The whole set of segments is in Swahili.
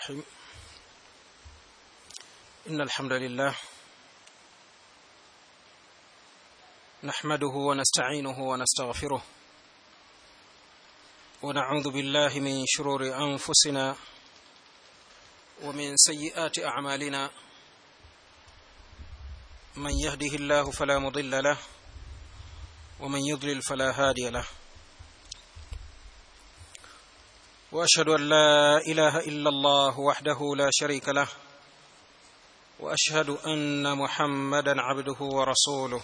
الرحيم إن الحمد لله نحمده ونستعينه ونستغفره ونعوذ بالله من شرور أنفسنا ومن سيئات أعمالنا من يهده الله فلا مضل له ومن يضلل فلا هادي له واشهد ان لا اله الا الله وحده لا شريك له واشهد ان محمدا عبده ورسوله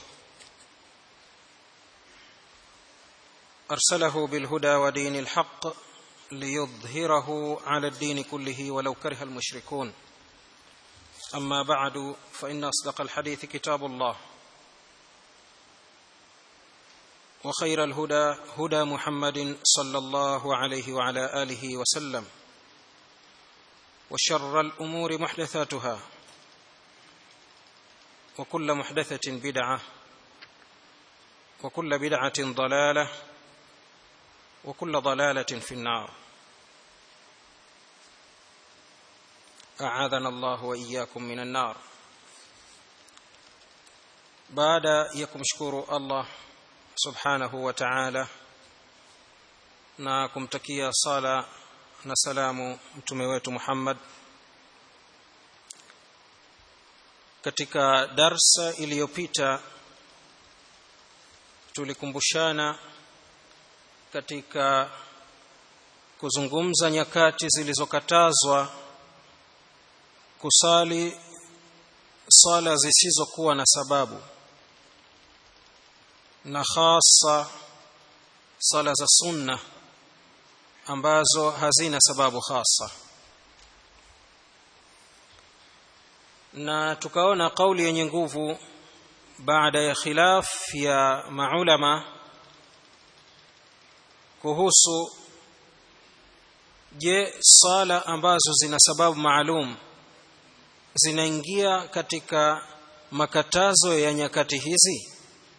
ارسله بالهدى ودين الحق ليظهره على الدين كله ولو كره المشركون اما بعد فان اصدق الحديث كتاب الله وخير الهدى هدى محمد صلى الله عليه وعلى اله وسلم وشر الامور محدثاتها وكل محدثه بدعه وكل بدعه ضلاله وكل ضلاله في النار اعاذنا الله واياكم من النار بعد يكم شكور الله subhanahu wa ta'ala na kumtakia sala na salamu mtume wetu Muhammad katika darsa iliyopita tulikumbushana katika kuzungumza nyakati zilizokatazwa kusali sala zisizokuwa na sababu na hasa sala za sunna ambazo hazina sababu hasa na tukaona kauli yenye nguvu baada ya khilaf ya maulama kuhusu je sala ambazo zina sababu maalum zinaingia katika makatazo ya nyakati hizi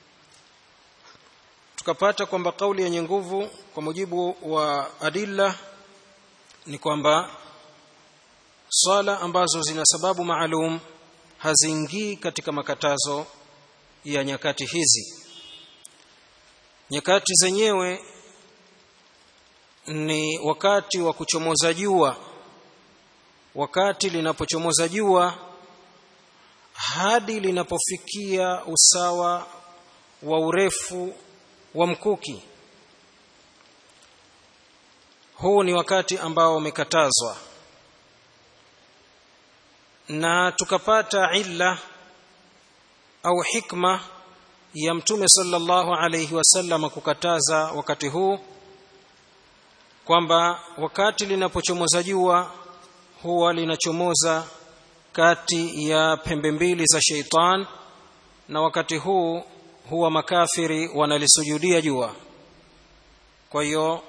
tukapata kwamba kauli yenye nguvu kwa mujibu wa adilla ni kwamba swala ambazo zina sababu maalum haziingii katika makatazo ya nyakati hizi nyakati zenyewe ni wakati wa kuchomoza jua wakati linapochomoza jua hadi linapofikia usawa wa urefu wa mkuki huu ni wakati ambao umekatazwa na tukapata illa au hikma ya mtume sallallahu alayhi wasallam kukataza wakati huu kwamba wakati linapochomoza jua huwa linachomoza kati ya pembe mbili za sheitan na wakati huu huwa makafiri wanalisujudia jua kwa hiyo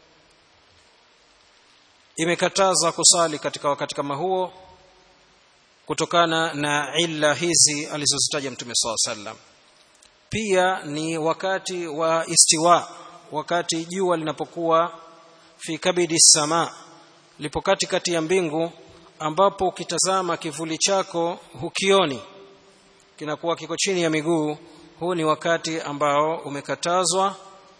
imekataza kusali katika wakati kama huo kutokana na illa hizi alizozitaja mtume saa sallam pia ni wakati wa istiwa wakati jua linapokuwa fi kabidi sama lipo katikati ya mbingu ambapo ukitazama kivuli chako hukioni kinakuwa kiko chini ya miguu huu ni wakati ambao umekatazwa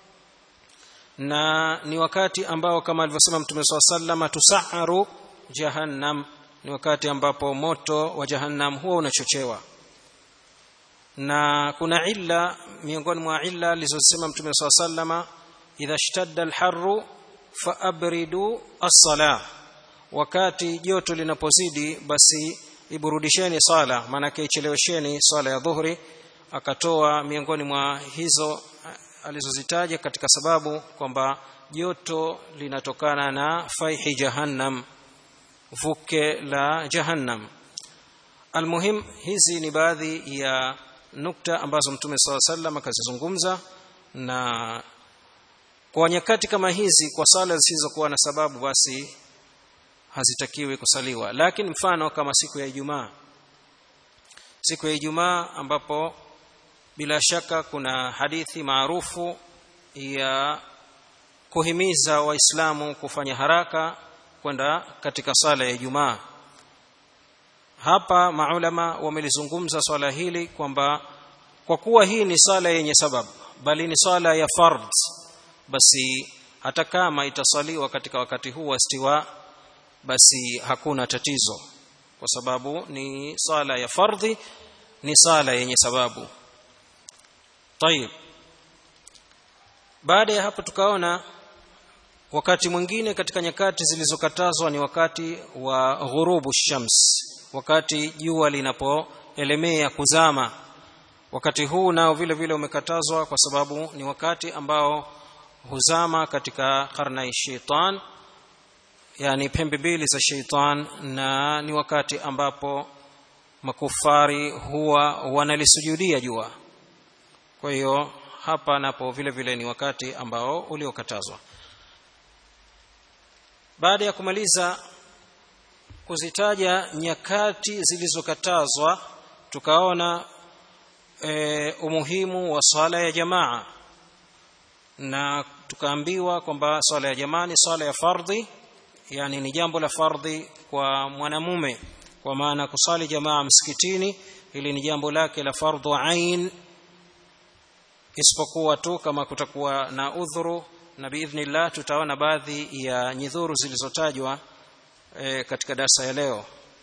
na ni wakati ambao kama alivyosema mtume swalla sallama tusaharu jahannam ni wakati ambapo moto wa jahannam huwa unachochewa na kuna illa miongoni mwa illa alizosema mtume swalla sallama idha shtadda alharru faabridu as-salah wakati joto linapozidi basi iburudisheni sala maanake ichelewesheni sala ya dhuhuri akatoa miongoni mwa hizo alizozitaja katika sababu kwamba joto linatokana na faihi jahannam vuke la jahannam almuhim hizi ni baadhi ya nukta ambazo mtume saa sallam akazizungumza na kwa nyakati kama hizi kwa sala zisizokuwa na sababu basi hazitakiwi kusaliwa lakini mfano kama siku ya ijumaa siku ya ijumaa ambapo bila shaka kuna hadithi maarufu ya kuhimiza waislamu kufanya haraka kwenda katika sala ya Ijumaa hapa maulama wamelizungumza swala hili kwamba kwa kuwa hii ni sala yenye sababu bali ni sala ya fard basi hata kama itasaliwa katika wakati huu wa stiwa basi hakuna tatizo kwa sababu ni sala ya fardhi ni sala yenye sababu tayib baada ya hapo tukaona wakati mwingine katika nyakati zilizokatazwa ni wakati wa ghurubu shams wakati jua linapoelemea kuzama wakati huu nao vile vile umekatazwa kwa sababu ni wakati ambao huzama katika karna shaitan yani pembe mbili za shaitan na ni wakati ambapo makufari huwa wanalisujudia jua kwa hiyo hapa napo vile vile ni wakati ambao uliokatazwa baada ya kumaliza kuzitaja nyakati zilizokatazwa tukaona e, umuhimu wa swala ya jamaa na tukaambiwa kwamba swala ya jamaa ni swala ya fardhi yani ni jambo la fardhi kwa mwanamume kwa maana kusali jamaa msikitini ili ni jambo lake la fardhu ain isipokuwa tu kama kutakuwa na udhuru na biidhnillah tutaona baadhi ya nyidhuru zilizotajwa e, katika darasa ya leo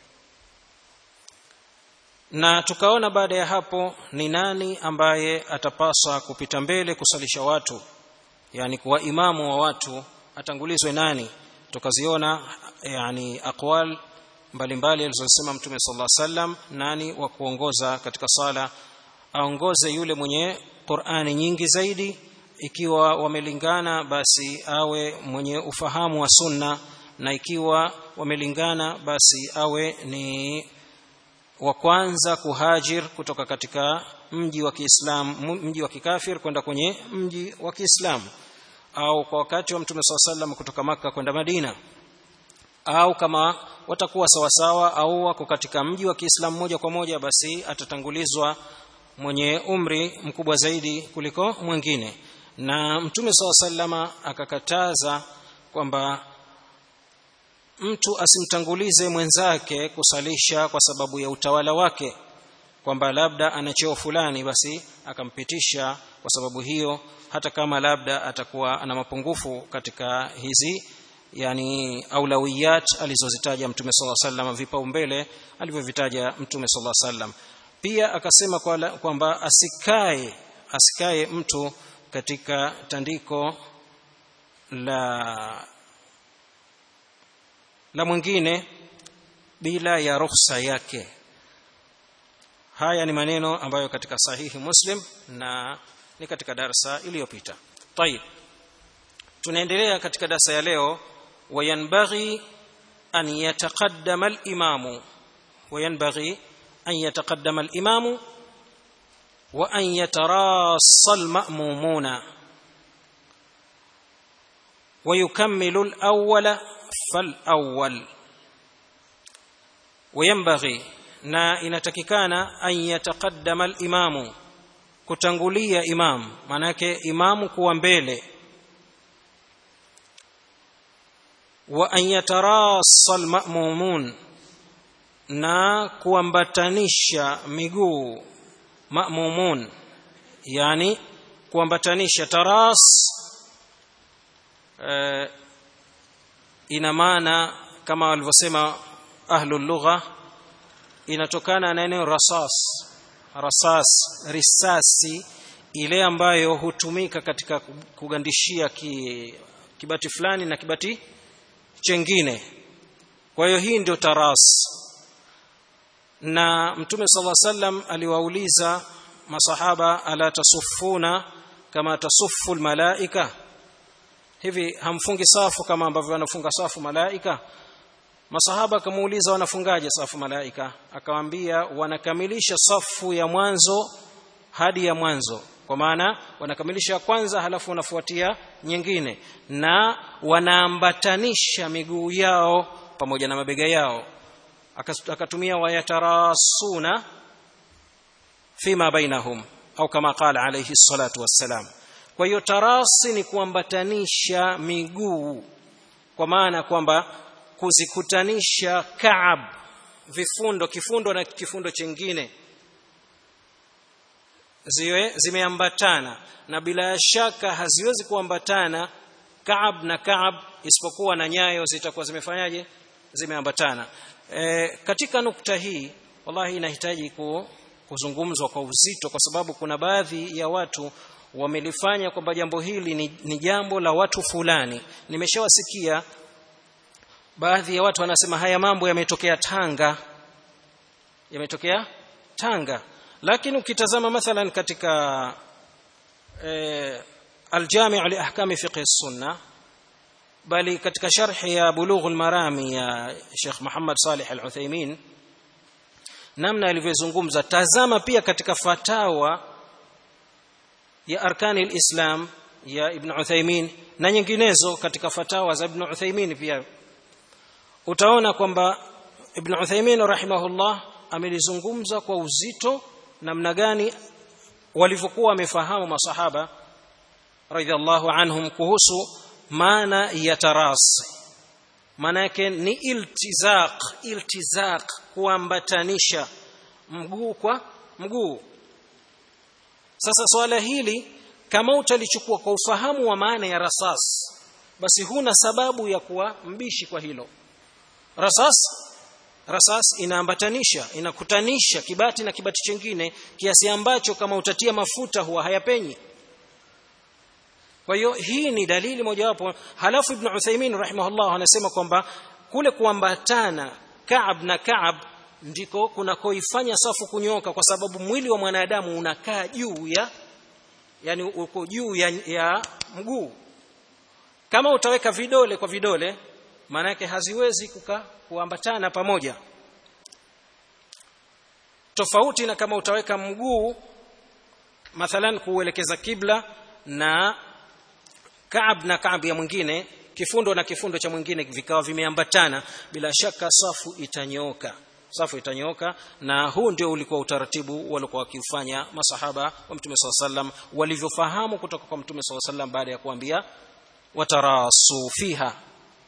na tukaona baada ya hapo ni nani ambaye atapaswa kupita mbele kusalisha watu yani kuwa imamu wa watu atangulizwe nani tukaziona yani aqwal mbalimbali alizosema mtume sallallahu alaihi wasallam nani wa kuongoza katika sala aongoze yule mwenye Qur'ani nyingi zaidi ikiwa wamelingana basi awe mwenye ufahamu wa sunna na ikiwa wamelingana basi awe ni wa kwanza kuhajir kutoka katika mji wa Kiislamu mji wa kikafir kwenda kwenye mji wa Kiislamu au kwa wakati wa Mtume SAW sallam kutoka maka kwenda Madina au kama watakuwa sawasawa au wako katika mji wa Kiislamu moja kwa moja basi atatangulizwa mwenye umri mkubwa zaidi kuliko mwingine na Mtume SAW sallama akakataza kwamba mtu asimtangulize mwenzake kusalisha kwa sababu ya utawala wake kwamba labda ana cheo fulani basi akampitisha kwa sababu hiyo hata kama labda atakuwa ana mapungufu katika hizi yani aulawiyat alizozitaja mtume sala sallam vipaumbele alivyovitaja mtume sala sallam pia akasema kwamba asikae asikae mtu katika tandiko la la mwingine bila ya ruhusa yake haya ni maneno ambayo katika sahihi muslim na ni katika darsa iliyopita tayib tunaendelea katika darsa ya leo wayanbaghi an yataqaddama al-imamu wayanbaghi an yataqaddama al-imamu wa an yatarassa al-ma'mumuna ويكمل الأول فالأول وينبغي na inatakikana an yataqaddama al-imamu kutangulia imam manake imamu kuwa mbele wa an yatarassa al-ma'mumun na kuambatanisha miguu ma'mumun yani kuambatanisha taras uh, ina maana kama walivyosema ahlul lugha inatokana na neno rasas rasas risasi ile ambayo hutumika katika kugandishia ki, kibati fulani na kibati chengine kwa hiyo hii ndio taras na mtume sala sallam aliwauliza masahaba ala tasuffuna kama tasuffu almalaika hivi hamfungi safu kama ambavyo wanafunga safu malaika masahaba akamuuliza wanafungaje safu malaika akawaambia wanakamilisha safu ya mwanzo hadi ya mwanzo kwa maana wanakamilisha ya kwanza halafu wanafuatia nyingine na wanaambatanisha miguu yao pamoja na mabega yao akatumia wayatarasuna fima bainahum au kama qala alayhi salatu wassalam kwa hiyo tarasi ni kuambatanisha miguu kwa maana kwamba kuzikutanisha kaab vifundo kifundo na kifundo chingine ziwe zimeambatana na bila shaka haziwezi kuambatana kaab na kaab isipokuwa na nyayo zitakuwa zimefanyaje zimeambatana e, katika nukta hii wallahi inahitaji ku, kuzungumzwa kwa uzito kwa sababu kuna baadhi ya watu wamelifanya kwamba jambo hili ni, ni jambo la watu fulani nimeshawasikia baadhi ya watu wanasema haya mambo yametokea Tanga yametokea Tanga lakini ukitazama mathalan katika eh, aljami' li ahkami fiqh sunna bali katika sharhi ya bulugh almarami ya Sheikh Muhammad Salih Al-Uthaymeen namna alivyozungumza tazama pia katika fatawa ya arkani alislam ya Ibn Uthaymeen na nyinginezo katika fatawa za Ibn Uthaymeen pia utaona kwamba Ibn Uthaymeen rahimahullah amelizungumza kwa uzito namna gani walivyokuwa wamefahamu masahaba radhiallahu anhum kuhusu maana ya tarasi maana yake ni iltizaq iltizaq kuambatanisha mguu kwa mguu sasa swala hili kama utalichukua kwa ufahamu wa maana ya rasas basi huna sababu ya kuwa mbishi kwa hilo rasas rasas inaambatanisha inakutanisha kibati na kibati chingine kiasi ambacho kama utatia mafuta huwa hayapenyi kwa hiyo hii ni dalili mojawapo halafu ibn Uthaymeen rahimahullah anasema kwamba kule kuambatana Kaab na Kaab ndiko kunakoifanya safu kunyoka kwa sababu mwili wa mwanadamu unakaa juu ya yani uko juu ya, ya mguu kama utaweka vidole kwa vidole maana yake haziwezi kuka kuambatana pamoja tofauti na kama utaweka mguu mathalan kuelekeza kibla na Kaab na Kaab ya mwingine kifundo na kifundo cha mwingine vikawa vimeambatana bila shaka safu itanyooka safu itanyooka na huu ndio ulikuwa utaratibu walikuwa wakiufanya masahaba wa Mtume SAW sallam walivyofahamu kutoka kwa Mtume SAW sallam baada ya kuambia watarasu fiha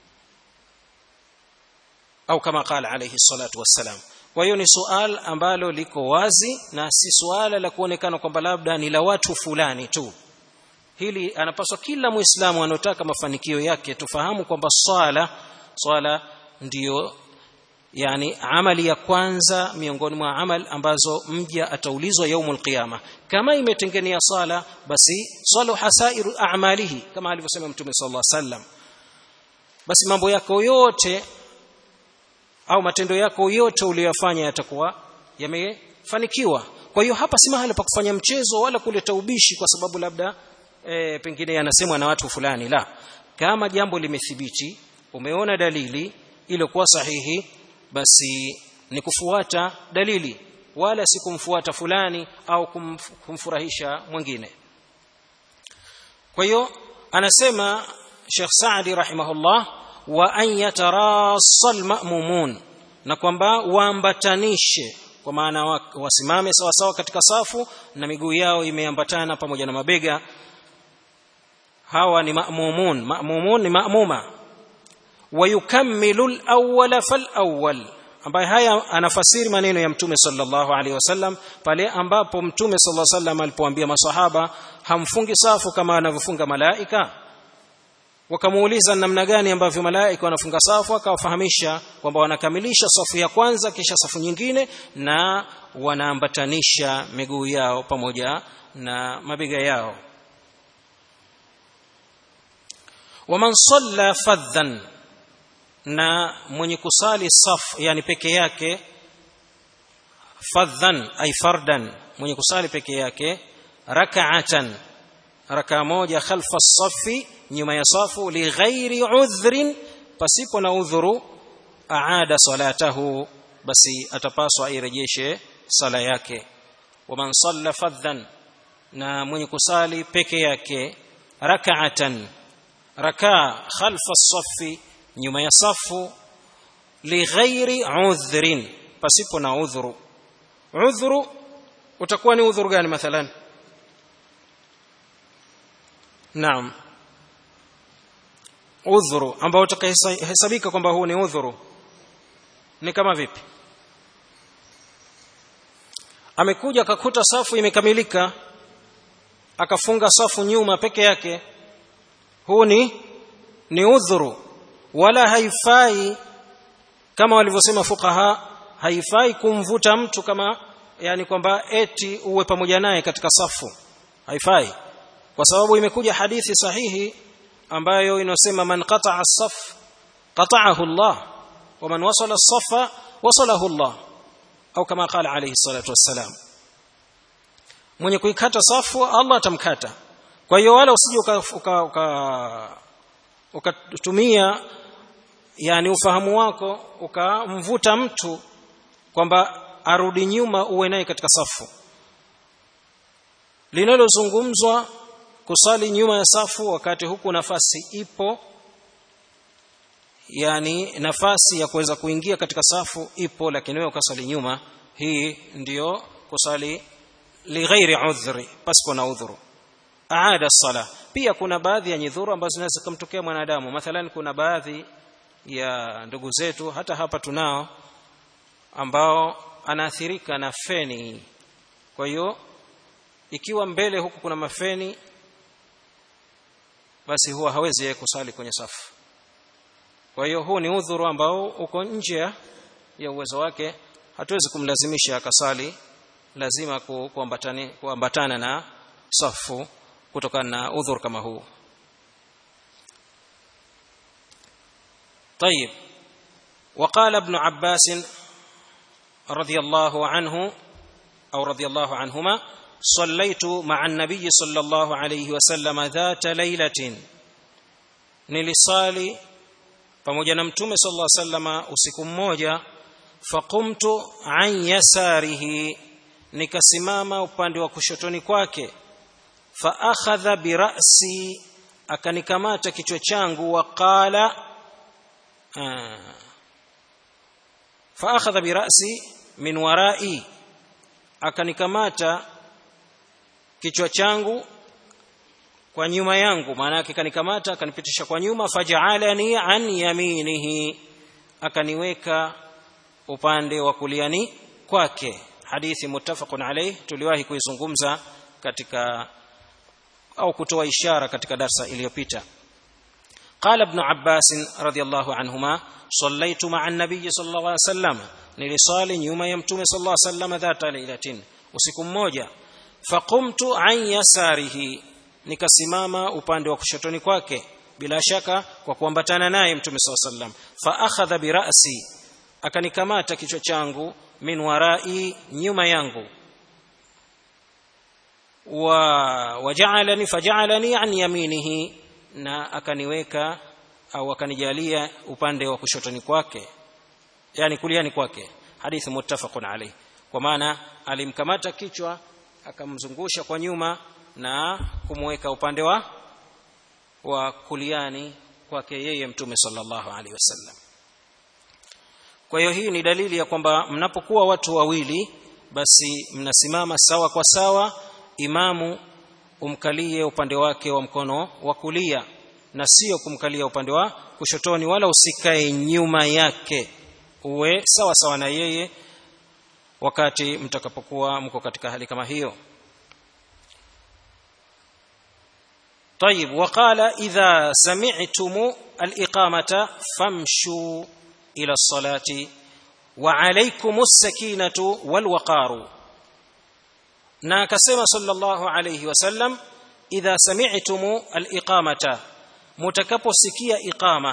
au kama qala alayhi salatu wassalam kwa hiyo ni sual ambalo liko wazi na si suala la kuonekana kwamba labda ni la watu fulani tu hili anapaswa kila muislamu anotaka mafanikio yake tufahamu kwamba swala swala ndiyo yani amali ya kwanza miongoni mwa amal ambazo mja ataulizwa yaumul qiyama kama imetengenia swala basi salu hasairu a'malihi kama alivyosema mtume sallallahu alaihi wasallam basi mambo yako yote au matendo yako yote uliyofanya yatakuwa yamefanikiwa kwa hiyo hapa si mahali pa kufanya mchezo wala kuleta ubishi kwa sababu labda e, pengine yanasemwa na watu fulani la kama jambo limethibiti umeona dalili iliyokuwa sahihi basi ni kufuata dalili wala si kumfuata fulani au kumf, kumfurahisha mwingine kwa hiyo anasema Sheikh Saadi rahimahullah wa an yatarassa almamumun na kwamba waambatanishe kwa maana wasimame sawa sawa katika safu na miguu yao imeambatana pamoja na mabega hawa ni ma'mumun ma'mumun ni ma'muma wayukammilu al-awwal fal-awwal ambaye haya anafasiri maneno ya mtume sallallahu alaihi wasallam pale ambapo mtume sallallahu alaihi wasallam alipoambia maswahaba hamfungi safu kama anavyofunga malaika wakamuuliza namna gani ambavyo malaika wanafunga safu akawafahamisha kwamba wanakamilisha safu ya kwanza kisha safu nyingine na wanaambatanisha miguu yao pamoja na mabega yao waman salla fadhan na mwenye kusali saf yani peke yake fadhan ay fardan mwenye kusali peke yake rak'atan raka moja khalfa safi nyuma ya safu li ghairi udhrin pasipo na udhuru aada salatahu basi atapaswa airejeshe sala yake waman salla fadhan na mwenye kusali peke yake rak'atan raka khalfa safi nyuma ya safu lighairi udhrin pasipo na udhuru udhuru utakuwa ni udhuru gani mathalan naam udhuru ambao utakahesabika kwamba huu ni udhuru ni kama vipi amekuja akakuta safu imekamilika akafunga safu nyuma peke yake huu ni ni udhuru wala haifai kama walivyosema fuqaha haifai kumvuta mtu kama yani kwamba eti uwe pamoja naye katika safu haifai kwa sababu imekuja hadithi sahihi ambayo inasema man qata'a as-saf qata'ahu Allah wa man wasala as-safa wasalahu Allah au kama qala alayhi salatu wassalam mwenye kuikata safu Allah atamkata kwa hiyo wala usije uka ukatumia uka, uka yani ufahamu wako ukamvuta mtu kwamba arudi nyuma uwe naye katika safu linalozungumzwa kusali nyuma ya safu wakati huku nafasi ipo yani nafasi ya kuweza kuingia katika safu ipo lakini wewe ukasali nyuma hii ndiyo kusali lighairi udhri pasipo na udhuru aada sala pia kuna baadhi ya nyidhuru ambazo zinaweza kumtokea mwanadamu mathalan kuna baadhi ya ndugu zetu hata hapa tunao ambao anaathirika na feni kwa hiyo ikiwa mbele huku kuna mafeni basi huwa hawezi yeye kusali kwenye safu kwa hiyo huu ni udhuru ambao uko nje ya uwezo wake hatuwezi kumlazimisha akasali lazima kuambatana kuambatana na safu kutokana na udhur kama huu طيب وقال ابن عباس رضي الله عنه او رضي الله عنهما صليت مع النبي صلى الله عليه وسلم ذات ليله nilisali pamoja na mtume sallallahu alaihi wasallam usiku mmoja faqumtu an yasarihi nikasimama upande wa kushotoni kwake fa akhadha bi ra'si akanikamata kichwa changu wa qala fa akhadha bi ra'si min wara'i akanikamata kichwa changu kwa nyuma yangu maana yake kanikamata akanipitisha kwa nyuma faj'alani an yaminihi akaniweka upande wa kuliani kwake hadithi muttafaqun alayh tuliwahi kuizungumza katika au kutoa ishara katika darsa iliyopita قال ابن عباس رضي الله عنهما صليت مع النبي صلى الله عليه وسلم nilisali nyuma ya mtume sallallahu alaihi wasallam dhata lailatin usiku mmoja faqumtu an yasarihi nikasimama upande wa kushotoni kwake bila shaka kwa kuambatana naye mtume sallallahu alaihi wasallam fa akhadha bi ra'si akanikamata kichwa changu min warai nyuma yangu wa waja'alani faja'alani an yaminihi na akaniweka au akanijalia upande wa kushotoni kwake yani kuliani kwake hadithi muttafaqun alayh kwa maana alimkamata kichwa akamzungusha kwa nyuma na kumweka upande wa wa kuliani kwake yeye mtume sallallahu alaihi wasallam kwa hiyo hii ni dalili ya kwamba mnapokuwa watu wawili basi mnasimama sawa kwa sawa imamu umkalie upande wake wa mkono wa kulia na sio kumkalia upande wa kushotoni wala usikae nyuma yake uwe sawa sawa na yeye wakati mtakapokuwa mko katika hali kama hiyo طيب وقال إذا سمعتم الإقامة فامشوا إلى الصلاة وعليكم السكينة والوقار ناكسم صلى الله عليه وسلم إذا سمعتم الإقامة متكبسكية إقامة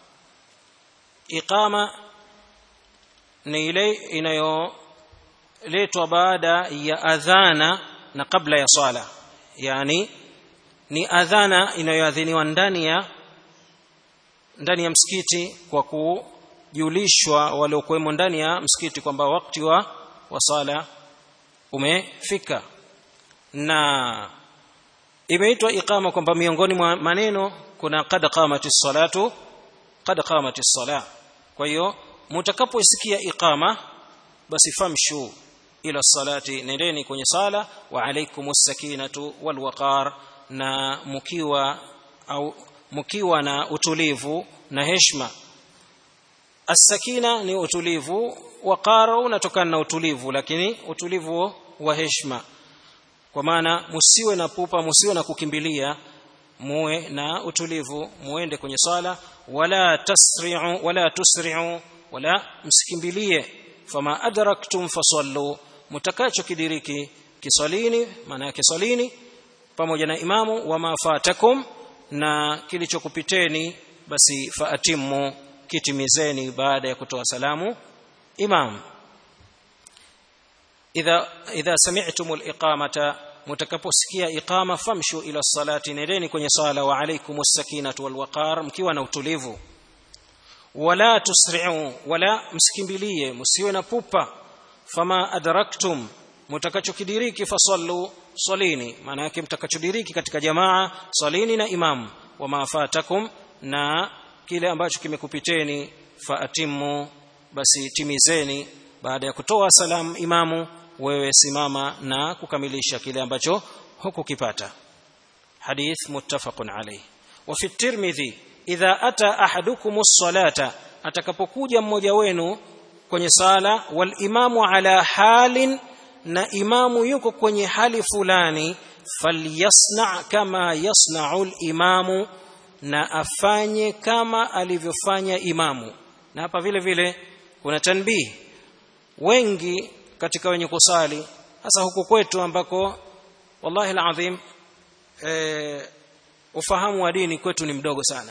إقامة نيلي إنيو letwa baada ya adhana na kabla ya swala yani ni adhana inayoadhiniwa ndani ya ndani ya msikiti kwa kujulishwa waliokuwemo ndani ya msikiti kwamba wakati wa wa sala umefika na imeitwa iqama kwamba miongoni mwa maneno kuna qad qamati salatu qad qamati sala kwa hiyo mtakapoisikia iqama basi famshu ila salati nendeni kwenye sala wa alaikumus sakinatu wal waqar na mkiwa au mkiwa na utulivu na heshima as-sakina ni utulivu waqara unatokana na utulivu lakini utulivu wa heshima kwa maana musiwe na pupa musiwe na kukimbilia muwe na utulivu muende kwenye sala wala tasri'u wala tusri'u wala msikimbilie fama adraktum fasallu mutakacho kidiriki kisalini maana yake salini pamoja na imamu wama fatakum na kilichokupiteni basi faatimu kitimizeni baada ya kutoa salamu imam idha idha sami'tum al-iqamata mutakaposikia iqama famshu ila salati nendeni kwenye sala wa alaykum as-sakinatu wal waqar mkiwa na utulivu wala tusri'u wala msikimbilie msiwe na pupa fama adraktum mutakachokidiriki fasallu salini maana yake mtakachodiriki katika jamaa salini na imam wama fatakum na kile ambacho kimekupiteni faatimu basi timizeni baada ya kutoa salamu imamu wewe simama na kukamilisha kile ambacho hukukipata hadith muttafaqun alayh wa fi tirmidhi idha ata ahadukum as-salata atakapokuja mmoja wenu kwenye sala wal imamu ala halin na imamu yuko kwenye hali fulani falyasna kama yasna'u al-imamu na afanye kama alivyofanya imamu na hapa vile vile kuna tanbih wengi katika wenye kusali hasa huku kwetu ambako wallahi alazim e, ufahamu wa dini kwetu ni mdogo sana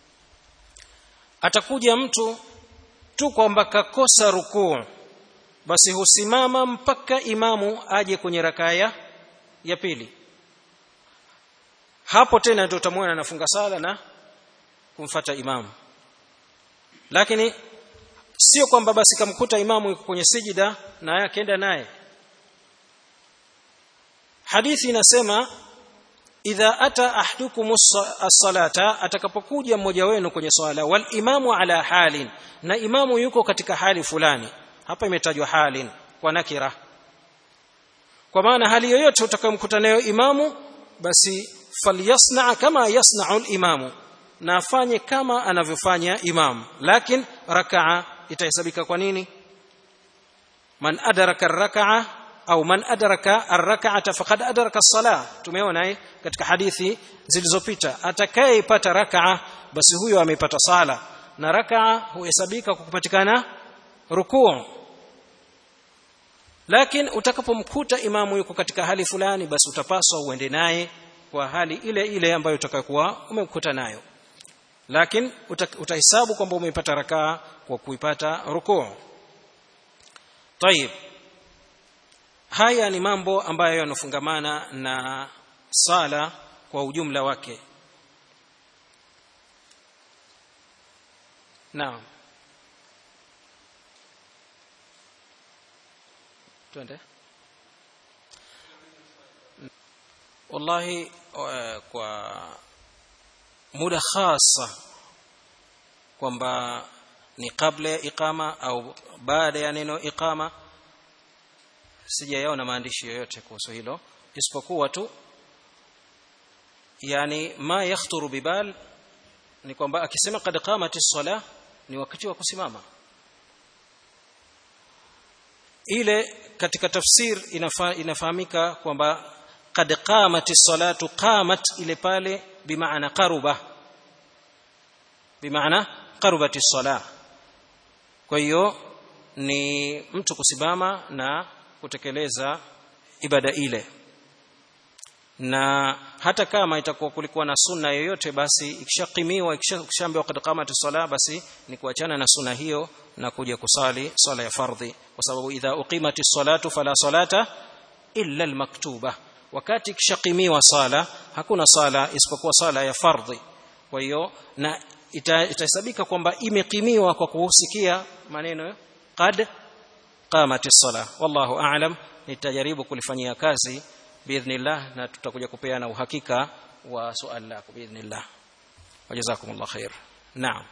atakuja mtu tu kwamba kakosa rukuu basi husimama mpaka imamu aje kwenye rakaya ya pili hapo tena ndio utamwona anafunga sala na kumfata imamu lakini sio kwamba basi kamkuta imamu yuko kwenye sijida na akaenda naye hadithi inasema idha ata ahdukum as-salata atakapokuja mmoja wenu kwenye swala wal imamu ala halin na imamu yuko katika hali fulani hapa imetajwa halin kwa nakira kwa maana hali yoyote utakayomkuta nayo imamu basi falyasna kama yasna'u al-imamu na afanye kama anavyofanya imam lakini rakaa itahesabika kwa nini man adraka ar-rak'a au man adraka ar-rak'ata faqad adraka as-salah tumeona eh katika hadithi zilizopita atakayepata rak'a basi huyo amepata sala na rak'a huhesabika kwa kupatikana rukuu lakini utakapomkuta imamu yuko katika hali fulani basi utapaswa uende naye kwa hali ile ile ambayo utakayokuwa umemkuta nayo lakini utahesabu kwamba umeipata rakaa kwa kuipata rukuu طيب haya ni mambo ambayo yanofungamana na sala kwa ujumla wake naam twende wallahi kwa muda khasa kwamba ni kabla ya iqama au baada ya neno iqama sijayaona maandishi yoyote kuhusu hilo isipokuwa tu yani ma yakhturu bibal ni kwamba akisema kad qamati sala ni wakati wa kusimama ile katika tafsir inafa, inafahamika kwamba kad qamati salatu qamat ile pale bimaana qaruba bimaana qarubati sala kwa hiyo ni mtu kusimama na kutekeleza ibada ile na hata kama itakuwa kulikuwa na sunna yoyote basi ikishaqimiwa ikishaambiwa qad qamati sala basi ni kuachana na sunna hiyo na kuja kusali sala ya fardhi kwa sababu idha uqimati salatu fala salata illa almaktuba wakati ikishaqimiwa sala hakuna sala isipokuwa sala ya fardhi kwa hiyo na itahesabika ita kwamba imekimiwa kwa kusikia maneno qad qamati sala wallahu a'lam nitajaribu kulifanyia kazi biidhnillah na tutakuja kupeana uhakika wa swali lako biidhnillah wajazakumullah khair naam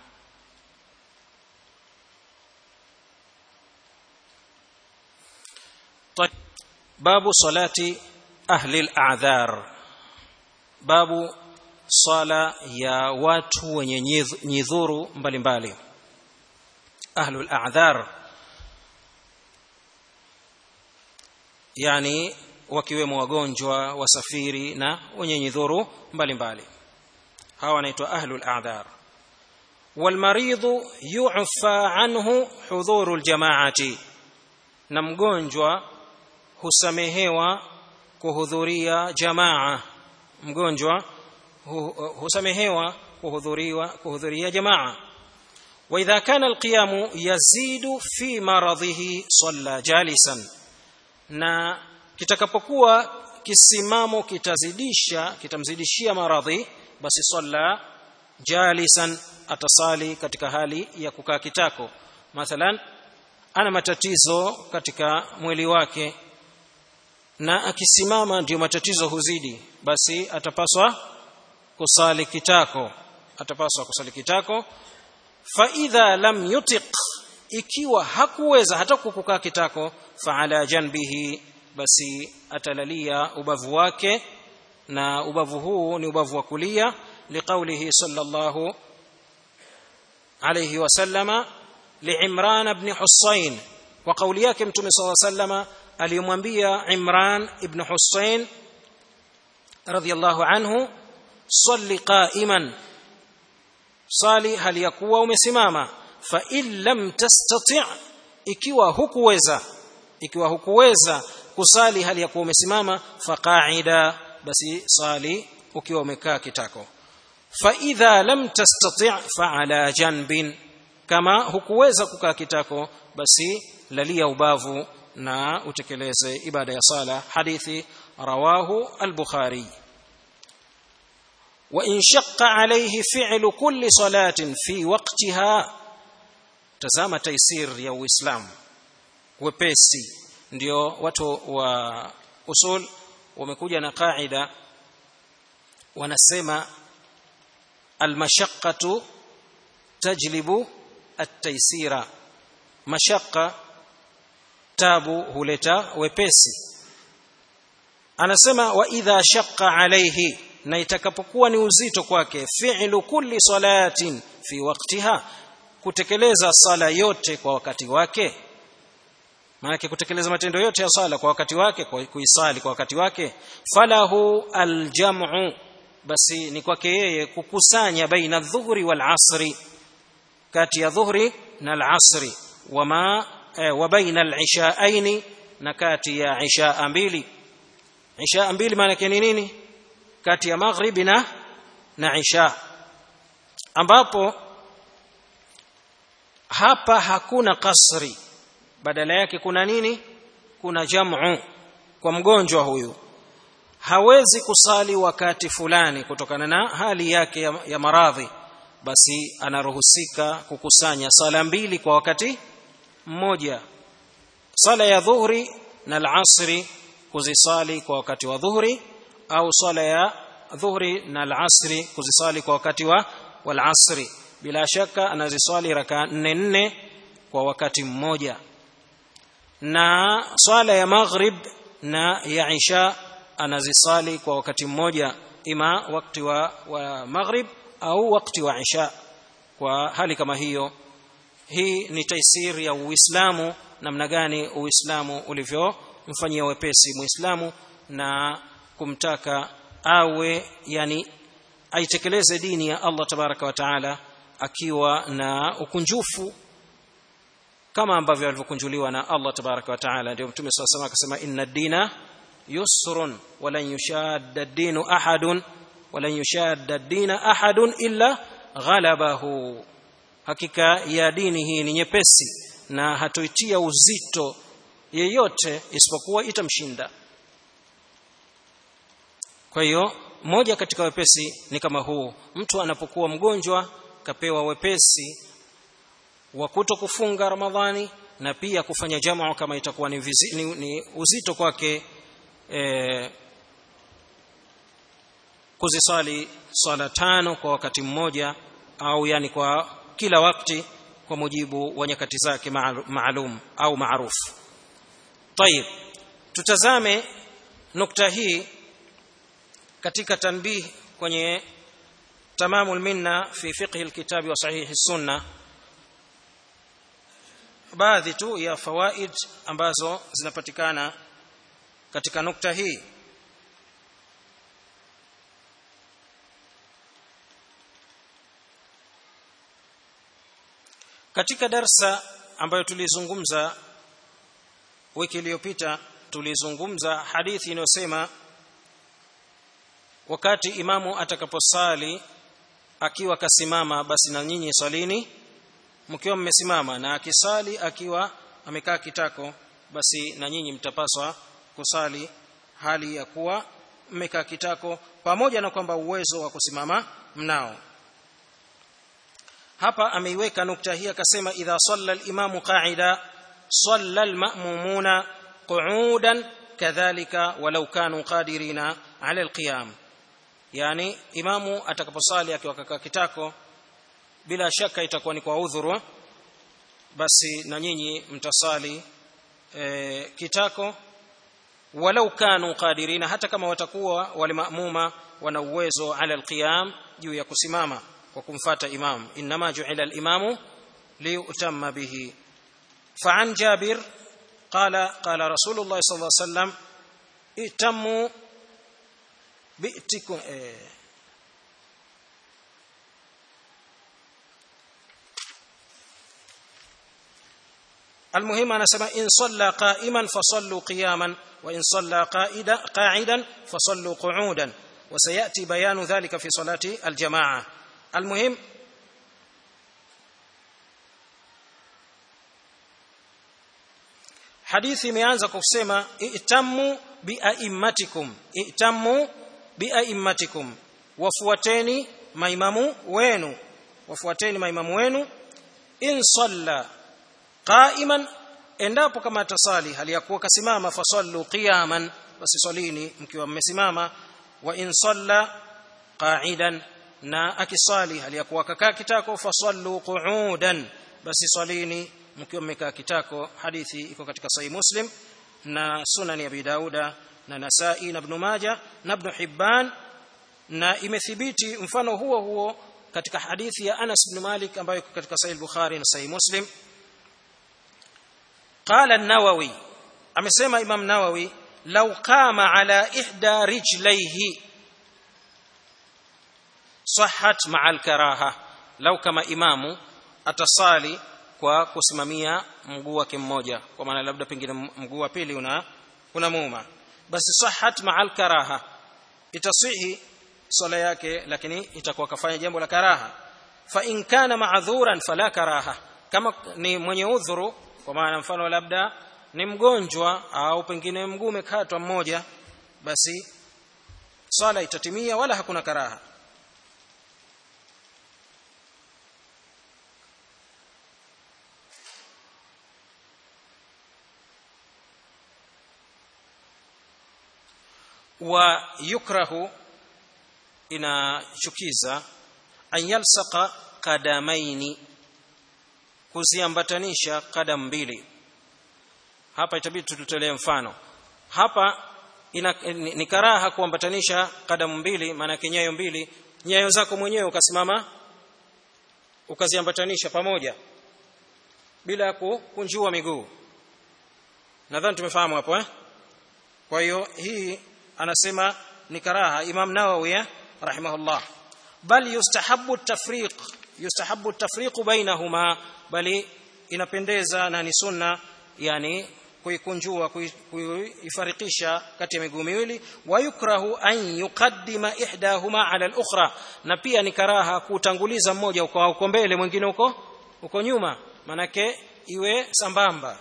باب صلاة أهل الأعذار باب swala ya watu wenye nyidhuru mbalimbali ahlul a'dhar yani wakiwemo wagonjwa wasafiri na wenye nyidhuru mbalimbali hawa wanaitwa ahlul a'dhar والمريض يعفى عنه حضور الجماعه na mgonjwa husamehewa kuhudhuria jamaa mgonjwa husamehewa kuhudhuriwa kuhudhuria jamaa واذا كان القيام يزيد في مرضه صلى جالسا na kitakapokuwa kisimamo kitazidisha kitamzidishia maradhi basi salla jalisan atasali katika hali ya kukaa kitako mathalan ana matatizo katika mwili wake na akisimama ndio matatizo huzidi basi atapaswa kusali kitako atapaswa kusali kitako fa idha lam yutiq ikiwa hakuweza hata kukaa kitako fa ala janbihi basi atalalia ubavu wake na ubavu huu ni ubavu wa kulia liqaulihi sallallahu alayhi wasallama liimran ibn husayn wa kauli yake mtume sallallahu alayhi wasallama aliyomwambia imran ibn husayn radhiyallahu anhu salli qa'iman sali hali yakuwa umesimama fa in lam tastati' ikiwa hukuweza ikiwa hukuweza kusali hali ya kuwa umesimama faqaida basi sali ukiwa umekaa kitako fa idha lam tastati' fa ala janbin kama hukuweza kukaa kitako basi lalia ubavu na utekeleze ibada ya sala hadithi rawahu al-bukhari وإن شق عليه فعل كل صلاة في وقتها tazama taisir ya uislamu wepesi ndio watu wa usul wamekuja na qaida wanasema almashaqqatu tajlibu at-taysira mashaqqa tabu huleta wepesi anasema wa idha shaqqa alayhi na itakapokuwa ni uzito kwake fi'lu kulli salatin fi waqtiha kutekeleza sala yote kwa wakati wake maana kutekeleza matendo yote ya sala kwa wakati wake kwa kuisali kwa wakati wake falahu aljam'u basi ni kwake yeye kukusanya baina dhuhri wal asri kati ya dhuhri na al-asri wama eh, wa baina al-ishaaini na kati ya ishaa mbili ishaa mbili maana yake ni nini kati ya maghribi na na isha ambapo hapa hakuna kasri badala yake kuna nini kuna jamu kwa mgonjwa huyu hawezi kusali wakati fulani kutokana na hali yake ya, ya maradhi basi anaruhusika kukusanya sala mbili kwa wakati mmoja sala ya dhuhri na al-asri kuzisali kwa wakati wa dhuhri au sala ya dhuhri na al-asri kuzisali kwa wakati wa wal-asri bila shaka anaziswali raka nne nne kwa wakati mmoja na swala ya maghrib na ya isha anazisali kwa wakati mmoja ima wakati wa, wa maghrib au wakati wa isha kwa hali kama hiyo hii ni taisir ya uislamu namna gani uislamu ulivyomfanyia wepesi muislamu na kumtaka awe yani aitekeleze dini ya Allah tabaraka wa taala akiwa na ukunjufu kama ambavyo alivyokunjuliwa na Allah tabaraka wa taala ndio mtume swalla sallam akasema inna dina yusrun walan yushadda ad-dinu ahadun walan yushadda ad-dina ahadun illa ghalabahu hakika ya dini hii ni nyepesi na hatoitia uzito yeyote isipokuwa itamshinda kwa hiyo moja katika wepesi ni kama huu mtu anapokuwa mgonjwa kapewa wepesi wa kuto kufunga ramadhani na pia kufanya jamaa kama itakuwa ni, vizi, ni, ni uzito kwake e, kuzisali swala tano kwa wakati mmoja au yani kwa kila wakati kwa mujibu wa nyakati zake maalum au maarufu tayib tutazame nukta hii katika tanbih kwenye تمام المنة في فقه الكتاب وصحيح السنة baadhi tu ya fawaid ambazo zinapatikana katika nukta hii katika darsa ambayo tulizungumza wiki iliyopita tulizungumza hadithi inayosema wakati imamu atakaposali akiwa kasimama basi na nyinyi salini mkiwa mmesimama na akisali akiwa amekaa kitako basi na nyinyi mtapaswa kusali hali ya kuwa mmekaa kitako pamoja na kwamba uwezo wa kusimama mnao hapa ameiweka nukta hii akasema idha salla al-imamu qa'ida salla al-ma'mumuna qu'udan kadhalika walau kanu qadirina 'ala al-qiyam yani imamu atakaposali akiwa kakaa kitako bila shaka itakuwa ni kwa udhuru basi na nyinyi mtasali e, kitako walau kanu qadirina hata kama watakuwa wale maamuma wana uwezo ala alqiyam juu ya kusimama kwa kumfata imam inma ju'ila al-imamu liyutamma bihi فعن جابر قال قال رسول الله صلى الله عليه وسلم ائتموا بئتكم المهم أنا سمع إن صلى قائما فصلوا قياما وإن صلى قائدا قاعدا فصلوا قعودا وسيأتي بيان ذلك في صلاة الجماعة المهم hadithi imeanza kwa kusema itamu biaimmatikum itamu biaimmatikum wafuateni maimamu wenu wafuateni maimamu wenu in salla qaiman endapo kama atasali hali ya kuwa kasimama fasallu qiyaman basi salini mkiwa mmesimama wa in salla qa'idan na akisali hali ya kuwa kakaa kitako fasallu qu'udan basi salini mkiwa mmekaa kitako hadithi iko katika sahih muslim na sunan ya abi dauda na nasai na ibn majah na ibn hibban na imethibiti mfano huo huo katika hadithi ya Anas ibn Malik ambayo iko katika sahih Bukhari na sahih Muslim قال النووي amesema Imam Nawawi law qama ala ihda rijlaihi sahhat ma'a al-karaha law kama imamu atasali kwa kusimamia mguu wake mmoja kwa maana labda pengine mguu wa pili una una muuma basi sahhat ma'al karaha itasihi swala yake lakini itakuwa kafanya jambo la karaha fa in kana ma'dhuran fala karaha kama ni mwenye udhuru kwa maana mfano labda ni mgonjwa au pengine mguu umekatwa mmoja basi swala itatimia wala hakuna karaha wa yukrahu inachukiza an yalsaqa qadamaini kuziambatanisha kadam mbili hapa itabidi tututolee mfano hapa ina, ni, ni karaha kuambatanisha kadamu mbili maana nyayo mbili nyayo zako mwenyewe ukasimama ukaziambatanisha pamoja bila ya kukunjua miguu nadhani tumefahamu hapo eh kwa hiyo hii anasema ni karaha Imam Nawawi rahimahullah bal yustahabbu tafriq yustahabbu tafriq bainahuma bali inapendeza na ni sunna yani kuikunjua kuifarikisha kati ya miguu miwili wa yukrahu an yuqaddima ihdahuma ala al-ukhra na pia ni karaha kutanguliza mmoja uko uko mbele mwingine uko uko nyuma manake iwe sambamba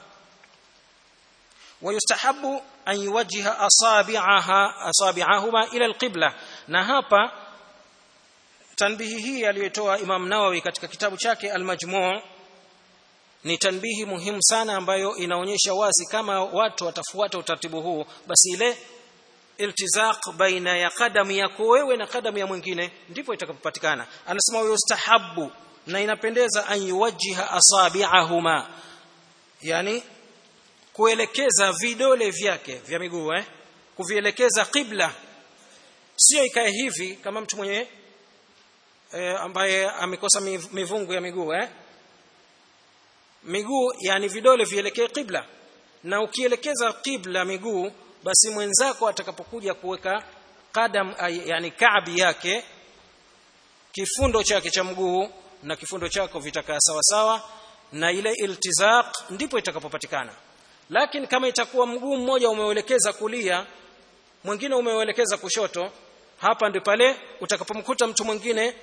ويستحب أن يوجه أصابعها أصابعهما إلى القبلة na hapa tanbihi hii aliyotoa Imam Nawawi katika kitabu chake Al-Majmu' ni tanbihi muhimu sana ambayo inaonyesha wazi kama watu watafuata utaratibu huu basi ile iltizaq baina ya kadamu yako wewe na kadamu ya mwingine ndipo itakapopatikana anasema yustahabbu na inapendeza an yuwajjiha asabi'ahuma yani kuelekeza vidole vyake vya miguu eh kuvielekeza qibla sio ikae hivi kama mtu mwenye e, ambaye amekosa miv- mivungu ya miguu eh miguu yani vidole vielekee qibla na ukielekeza qibla miguu basi mwenzako atakapokuja kuweka qadam ay- yani kaabi yake kifundo chake cha mguu na kifundo chako vitakaa sawa sawa na ile iltizaq ndipo itakapopatikana lakini kama itakuwa mguu mmoja umeuelekeza kulia mwingine umeuelekeza kushoto hapa ndipo pale utakapomkuta mtu mwingine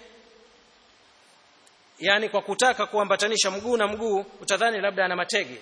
yani kwa kutaka kuambatanisha mguu na mguu utadhani labda ana matege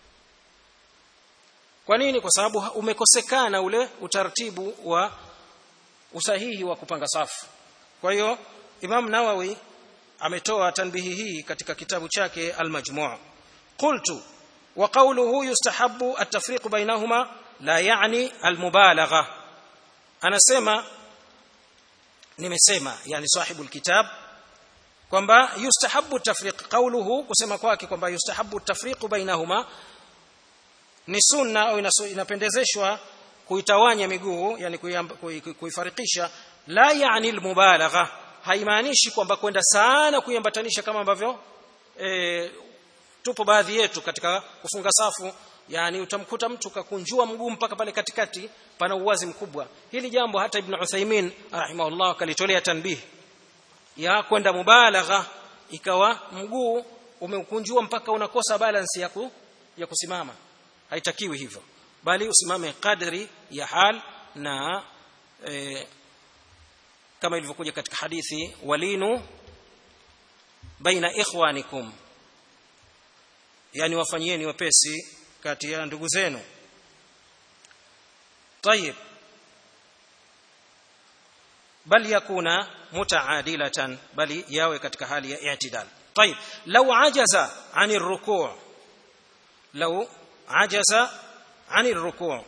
kwa nini kwa sababu umekosekana ule utaratibu wa usahihi wa kupanga safu kwa hiyo Imam Nawawi ametoa tanbihi hii katika kitabu chake Al-Majmu' qultu wa qawluhu yustahabbu at-tafriq bainahuma la yani al-mubalagha anasema nimesema yani sahibul kitab kwamba yustahabbu tafriq qawluhu kusema kwake kwamba yustahabbu tafriq bainahuma ni sunna au inasu- inapendezeshwa kuitawanya miguu yani kuiamba- kui- kui- kuifarikisha la yani almubalagha haimaanishi kwamba kwenda sana kuiambatanisha kama ambavyo e, tupo baadhi yetu katika kufunga safu yani utamkuta mtu kakunjua mguu mpaka pale katikati pana uwazi mkubwa hili jambo hata ibn Uthaymeen rahimahullah kalitolea tanbih ya kwenda mubalagha ikawa mguu umeukunjua mpaka unakosa balance ya, ku, ya kusimama haitakiwi hivyo bali usimame kadri ya hal na e, kama ilivyokuja katika hadithi walinu baina ikhwanikum yani wafanyieni wepesi kati ya ndugu zenu طيب bal yakuna mutaadilatan bali yawe katika hali ya i'tidal طيب لو عجز عن الركوع لو عجز عن الركوع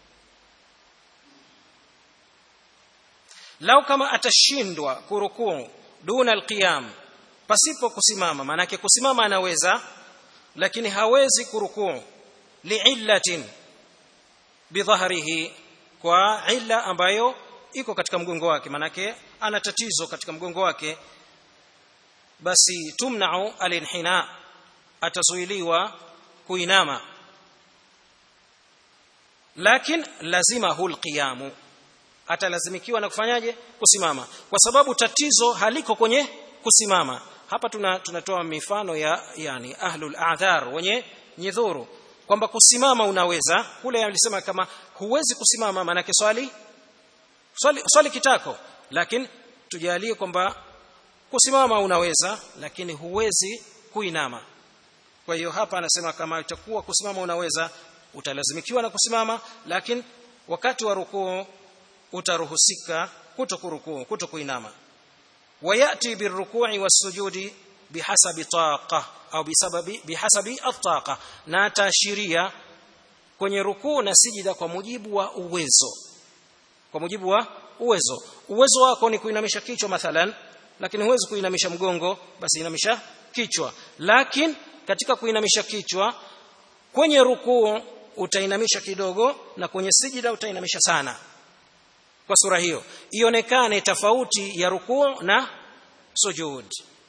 lau kama atashindwa kurukuu duna alqiyam pasipo kusimama maanake kusimama anaweza lakini hawezi kurukuu liillatin bidhahrihi kwa illa ambayo iko katika mgongo wake maanake ana tatizo katika mgongo wake basi tumnau alinhina atazuiliwa kuinama lakin lazima hulqiyamu atalazimikiwa na kufanyaje kusimama kwa sababu tatizo haliko kwenye kusimama hapa tuna, tunatoa mifano ya yani ahlul a'dhar wenye nyidhuru kwamba kusimama unaweza kule alisema kama huwezi kusimama maanake swali swali, swali kitako lakini tujalie kwamba kusimama unaweza lakini huwezi kuinama kwa hiyo hapa anasema kama itakuwa kusimama unaweza utalazimikiwa na kusimama lakini wakati wa rukuu utaruhusika kutokurukuu kutokuinama wayati birruku'i wasujudi bihasabi taqa au bisababi bihasabi at-taqa na ataashiria kwenye rukuu na sijida kwa mujibu wa uwezo kwa mujibu wa uwezo uwezo wako ni kuinamisha kichwa mathalan lakini huwezi kuinamisha mgongo basi inamisha kichwa lakini katika kuinamisha kichwa kwenye rukuu utainamisha kidogo na kwenye sijida utainamisha sana kwa sura hiyo ionekane tofauti ya rukuu na sujud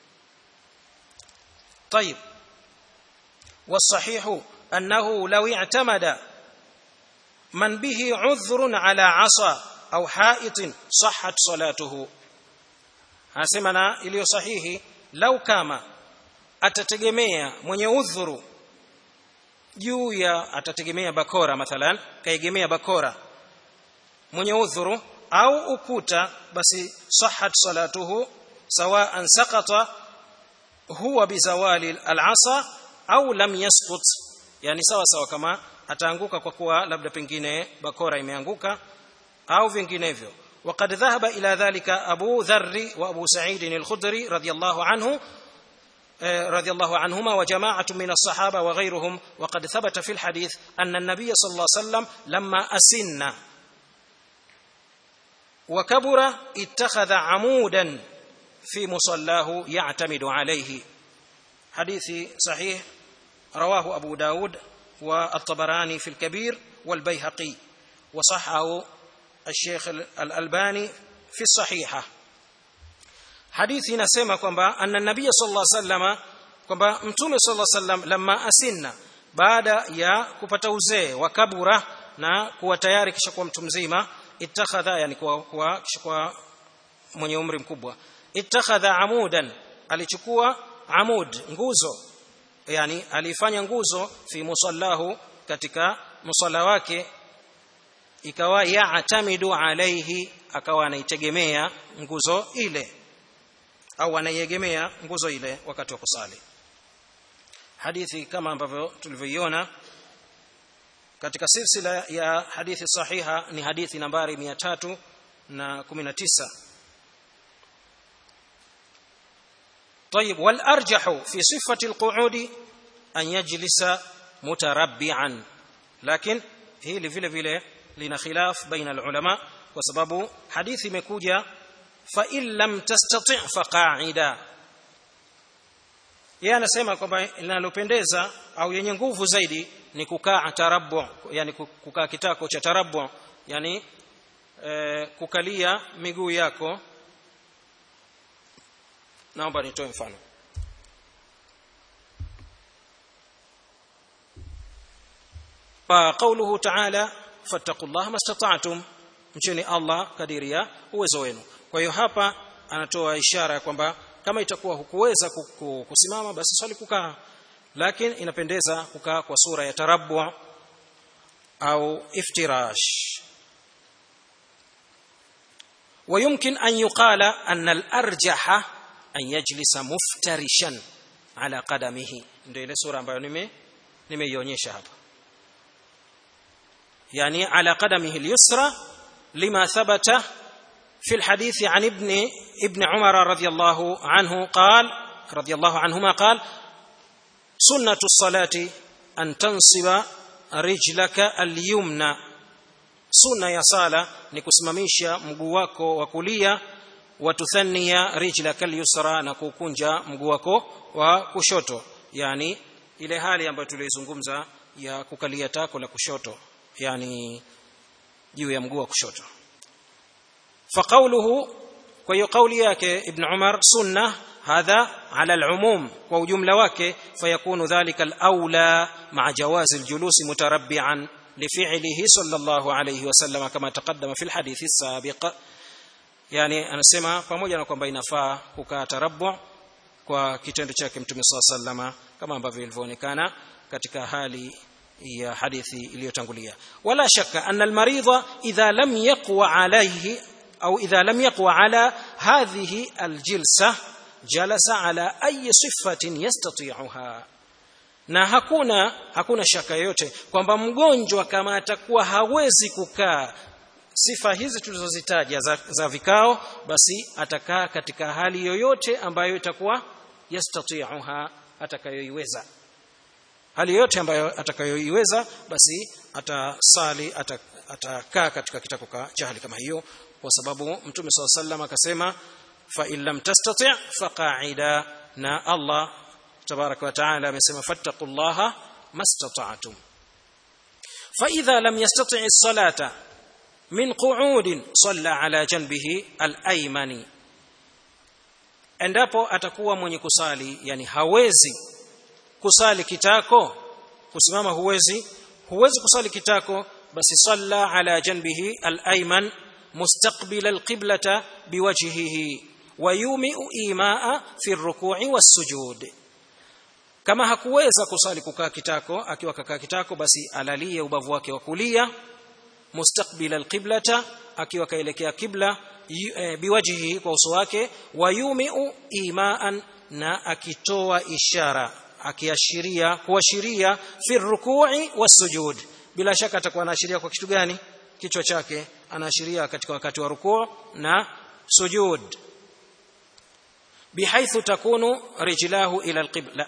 طيب والصحيح انه لو اعتمد من به عذر على عصا au haitin sahhat salatuhu anasema na iliyo sahihi lau kama atategemea mwenye udhuru juu ya atategemea bakora mathalan kaegemea bakora mwenye udhuru au ukuta basi sahhat salatuhu sawaan saqata huwa bizawali al-asa au lam yasqut yani sawa sawa kama ataanguka kwa kuwa labda pengine bakora imeanguka au vinginevyo وقد ذهب إلى ذلك أبو ذر وأبو سعيد الخدري رضي الله عنه رضي الله عنهما وجماعة من الصحابة وغيرهم وقد ثبت في الحديث أن النبي صلى الله عليه وسلم لما أسن وكبر اتخذ عمودا في مصلاه يعتمد عليه حديث صحيح رواه أبو داود والطبراني في الكبير والبيهقي وصحه الشيخ الألباني في الصحيحة hadithi inasema kwamba anna nabiy sallallahu alaihi wasallam kwamba mtume sallallahu alaihi wasallam lamma asinna baada ya kupata uzee wa kabura na kuwa tayari kisha kuwa mtu mzima ittakhadha yani kuwa, kuwa kisha kuwa mwenye umri mkubwa ittakhadha amudan alichukua amud nguzo yani alifanya nguzo fi musallahu katika musalla wake ikawa yaatamidu alaihi akawa anaitegemea nguzo ile au anaiegemea nguzo ile wakati wa kusali hadithi kama ambavyo tulivyoiona katika silsila ya hadithi sahiha ni hadithi nambari 319 طيب والارجح في صفه القعود ان يجلس متربعا لكن hili vile vile lina khilaf baina alulama kwa sababu hadithi imekuja fa in lam tastati fa qa'ida yeye anasema kwamba linalopendeza au yenye nguvu zaidi ni kukaa tarabbu yani kukaa kitako cha tarabbu yani e, kukalia miguu yako naomba nitoe mfano فقوله تعالى فاتقوا الله ما استطعتم mcheni Allah kadiri ya uwezo wenu kwa hiyo hapa anatoa ishara ya kwamba kama itakuwa hukuweza kusimama basi swali kukaa lakini inapendeza kukaa kwa sura ya tarabbu au iftirash ويمكن أن يقال أن الأرجح أن يجلس مفترشا على قدمه ndio ile sura ambayo nime nimeionyesha hapa يعني على قدمه اليسرى لما ثبت في الحديث عن ابن ابن عمر رضي الله عنه قال رضي الله عنهما قال سنة الصلاة أن تنصب رجلك اليمنى sunna ya sala ni kusimamisha mguu wako wa kulia watuthania rijlaka alyusra na kukunja mguu wako wa kushoto yani ile hali ambayo tulizungumza ya kukalia tako la kushoto yani juu ya mguu wa kushoto faqauluhu kwa hiyo kauli yake ibn umar sunna hadha ala alumum kwa ujumla wake fayakunu dhalika alawla ma'a jawazi aljulusi mutarabbi'an لفعله صلى الله عليه وسلم كما تقدم في الحديث السابق yani anasema pamoja na kwamba inafaa kukaa tarabbu kwa kitendo chake mtume saa sallama kama ambavyo ilivyoonekana katika hali ya hadithi iliyotangulia wala shaka anna almaridha idha lam yaqwa alayhi au idha lam yaqwa ala hadhihi aljilsa jalasa ala ayi sifatin yastati'uha na hakuna hakuna shaka yoyote kwamba mgonjwa kama atakuwa hawezi kukaa sifa hizi tulizozitaja za, za vikao basi atakaa katika hali yoyote ambayo itakuwa yastati'uha atakayoiweza hali yoyote ambayo atakayoiweza basi atasali atakaa katika kitako cha hali kama hiyo kwa sababu mtume SAW sallam akasema fa in lam tastati' fa qa'ida na Allah تبارك وتعالى amesema fattaqullaha mastata'tum fa idha lam yastati' as-salata min qu'ud salla ala janbihi al-aymani endapo atakuwa mwenye kusali yani hawezi kusali kitako kusimama huwezi huwezi kusali kitako basi salla ala janbihi al-ayman mustaqbil al-qiblata biwajhihi wa yumi'u imaa fi ar-ruku'i was-sujud kama hakuweza kusali kukaa kitako akiwa kakaa kitako basi alalie ubavu wake wa kulia mustaqbil alqiblata akiwa kaelekea kibla e, biwajhihi kwa uso wake wayumiu imaan na akitoa ishara akiashiria kuashiria fi rukui wasujud bila shaka atakuwa anaashiria kwa kitu gani kichwa chake anaashiria katika wakati wa rukuu na sujud bihaithu takunu rijlahu ila alqibla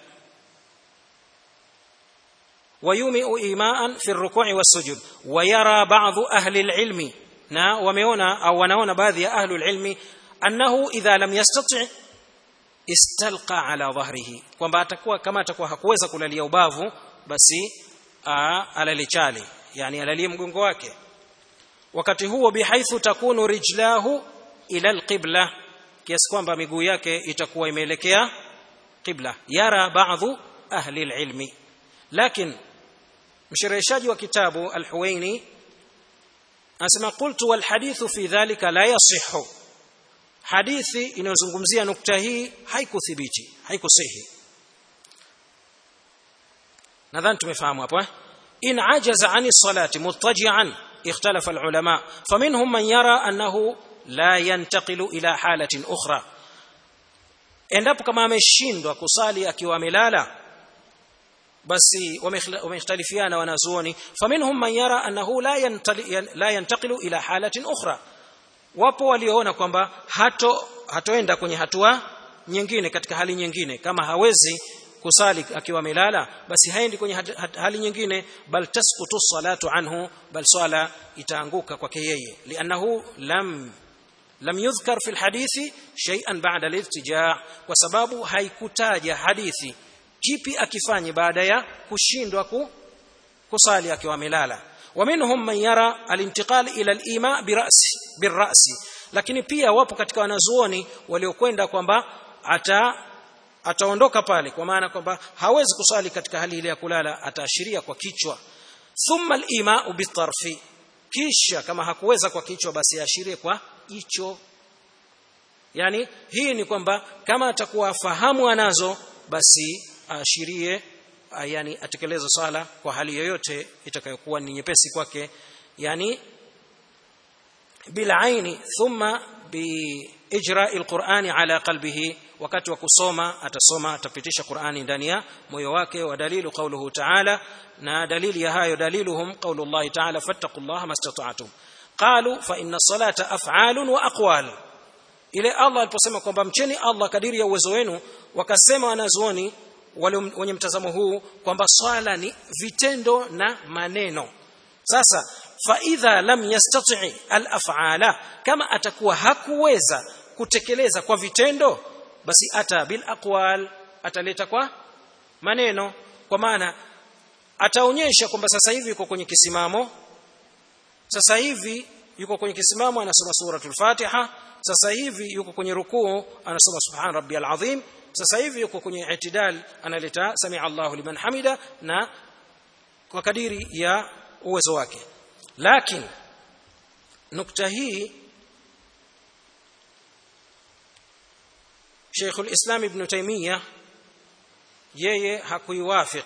ويومئ إيماء في الركوع والسجود ويرى بعض أهل العلم نا وميونا أو ونونا بعض أهل العلم أنه إذا لم يستطع استلقى على ظهره kwamba atakuwa kama atakuwa hakuweza kulalia ubavu basi alali chali yani alalie mgongo wake wakati huo bihaithu takunu rijlahu ila alqibla kiasi kwamba miguu yake itakuwa imeelekea qibla yara baadhi ahli alilmi lakini mshereheshaji wa kitabu al-Huwaini anasema qultu wal hadithu fi dhalika la yasihhu hadithi inayozungumzia nukta hii haikuthibiti haikusihi nadhani tumefahamu hapo eh in ajaza ani salati muttaji'an ikhtalafa al-ulama faminhum man yara annahu la yantaqilu ila halatin ukhra endapo kama ameshindwa kusali akiwa amelala basi wamekhtalifiana wanazuoni faminhum man yara annahu la la yantaqilu ila halatin ukhra wapo walioona kwamba hato hatoenda kwenye hatua nyingine katika hali nyingine kama hawezi kusali akiwa amelala basi haendi kwenye hali nyingine bal tasqutu salatu anhu bal swala itaanguka kwake yeye liannahu lam lam yudhkar fi alhadithi shay'an ba'da al-irtija' kwa sababu haikutaja hadithi kipi akifanye baada ya kushindwa ku, kusali akiwa amelala ومنهم من يرى الانتقال الى الايماء براس بالراس lakini pia wapo katika wanazuoni waliokwenda kwamba ata ataondoka pale kwa maana kwamba hawezi kusali katika hali ile ya kulala ataashiria kwa kichwa thumma al-ima'u bitarfi kisha kama hakuweza kwa kichwa basi aashirie kwa jicho yani hii ni kwamba kama atakuwa fahamu anazo basi aashirie yani atekeleze sala kwa hali yoyote itakayokuwa ni nyepesi kwake yani bila aini thumma biijra'i alqur'ani ala qalbihi wakati wa kusoma atasoma atapitisha Qur'ani ndani ya moyo wake wa dalilu qawluhu ta'ala na dalili ya hayo daliluhum qawlullahi ta'ala fattaqullaha mastata'tum qalu fa inna salata af'alun wa aqwal ile Allah aliposema kwamba mcheni Allah kadiri ya uwezo wenu wakasema wanazuoni wale wenye mtazamo huu kwamba swala ni vitendo na maneno sasa fa idha lam yastati al-af'ala kama atakuwa hakuweza kutekeleza kwa vitendo basi ata bil aqwal ataleta kwa maneno kwa maana ataonyesha kwamba sasa hivi yuko kwenye kisimamo sasa hivi yuko kwenye kisimamo anasoma suratul fatiha sasa hivi yuko kwenye rukuu anasoma subhan rabbiyal azim sasa hivi yuko kwenye itidal analeta sami Allahu liman hamida na kwa kadiri ya uwezo wake lakini nukta hii Sheikh al-Islam Ibn Taymiyyah yeye hakuiwafiq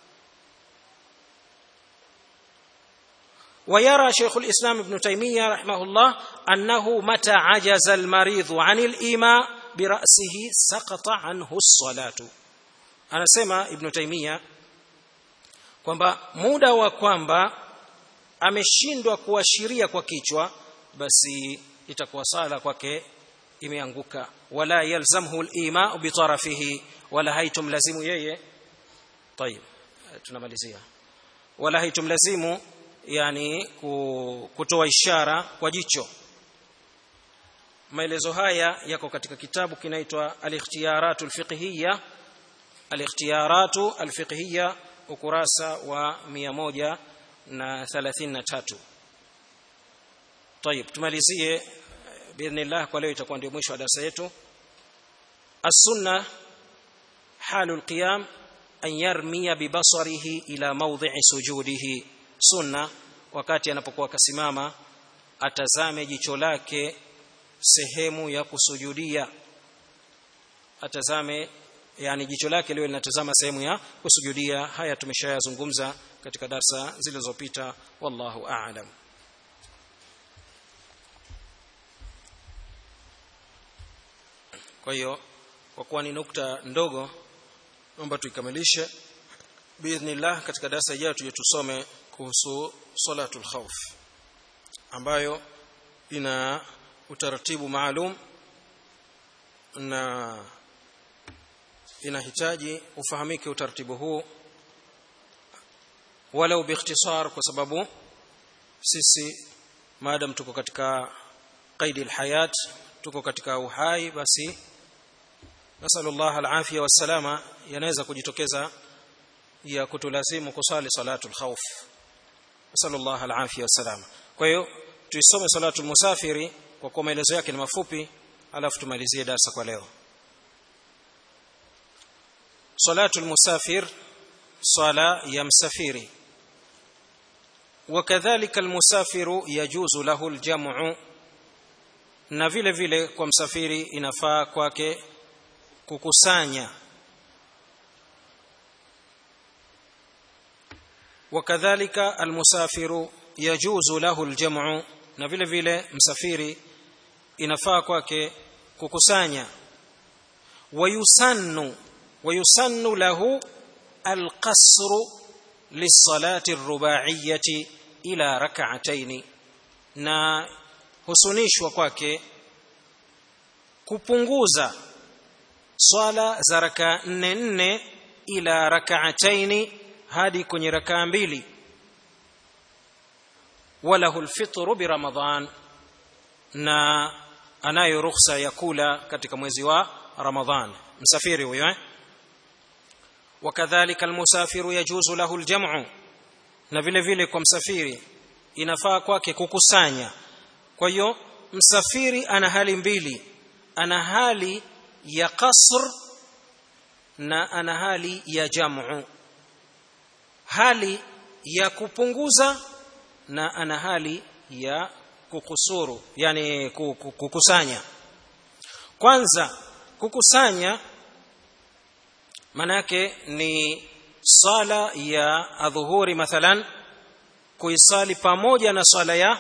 ويرى شيخ الإسلام ابن تيمية رحمه الله أنه متى عجز المريض عن الإيماء برأسه سقط عنه الصلاة anasema ibn taimia kwamba muda wa kwamba ameshindwa kuashiria kwa kichwa basi itakuwa sala kwake imeanguka wala yalzamhu al-ima bi tarafihi wala haitumlazimu yeye طيب tunamalizia wala haitumlazimu yani kutoa ishara kwa jicho maelezo haya yako katika kitabu kinaitwa al-ikhtiyaratu al-fiqhiyya al-ikhtiyaratu al-fiqhiyya ukurasa wa 133 طيب tumalizie باذن kwa leo itakuwa ndio mwisho wa darasa yetu as-sunna halul qiyam an yarmiya bibasarihi ila mawdhi'i sujudihi sunna wakati anapokuwa kasimama atazame jicho lake sehemu ya kusujudia atazame yani jicho lake liwe linatazama sehemu ya kusujudia haya tumeshayazungumza katika darsa zilizopita wallahu a'lam kwa hiyo kwa kuwa ni nukta ndogo naomba tuikamilishe biidhnillah katika darasa ijayo tuje tusome kuhusu salatul khawf ambayo ina utaratibu maalum na inahitaji ufahamike utaratibu huu walau biikhtisar kwa sababu sisi maadam tuko katika qaidi alhayat tuko katika uhai basi nasallallahu alafia wassalama yanaweza kujitokeza ya kutulazimu kusali salatul khawf nasallallahu alafia wassalama kwa hiyo tuisome salatul musafiri kwa kuwa maelezo yake ni mafupi alafu tumalizie darasa kwa leo salatu almusafir sala ya msafiri وكذلك المسافر يجوز له الجمع na vile vile kwa msafiri inafaa kwake kukusanya وكذلك المسافر يجوز له الجمع na vile vile msafiri inafaa kwake kukusanya ويسن ويسن له القصر للصلاة الرباعية إلى ركعتين na husunishwa kwake kupunguza swala za raka nne nne ila rakaataini hadi kwenye rakaa mbili walahu lfitru biramadan na anayo rukhsa ya kula katika mwezi wa ramadhan msafiri huyo eh? wakadhalika almusafiru yajuzu lahu aljamu na vile vile kwa msafiri inafaa kwake kukusanya kwa hiyo msafiri ana hali mbili ana hali ya qasr na ana hali ya jamu hali ya kupunguza na ana hali ya kukusuru yani kukusanya kwanza kukusanya manake ni sala ya adhuhuri mathalan kuisali pamoja na swala ya